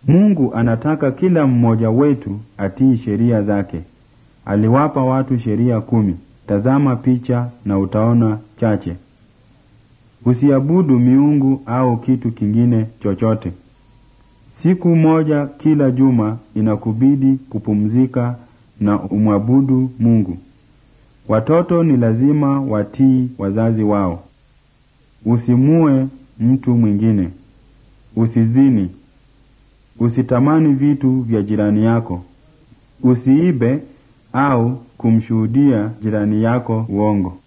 Mungu anataka kila mmoja wetu atii sheria zake. Aliwapa watu sheria kumi. Tazama picha na utaona chache. Usiabudu miungu au kitu kingine chochote. Siku moja kila juma inakubidi kupumzika na umwabudu Mungu. Watoto ni lazima watii wazazi wao. Usimue mtu mwingine. Usizini. Usitamani vitu vya jirani yako. Usiibe au kumshuhudia jirani yako uongo.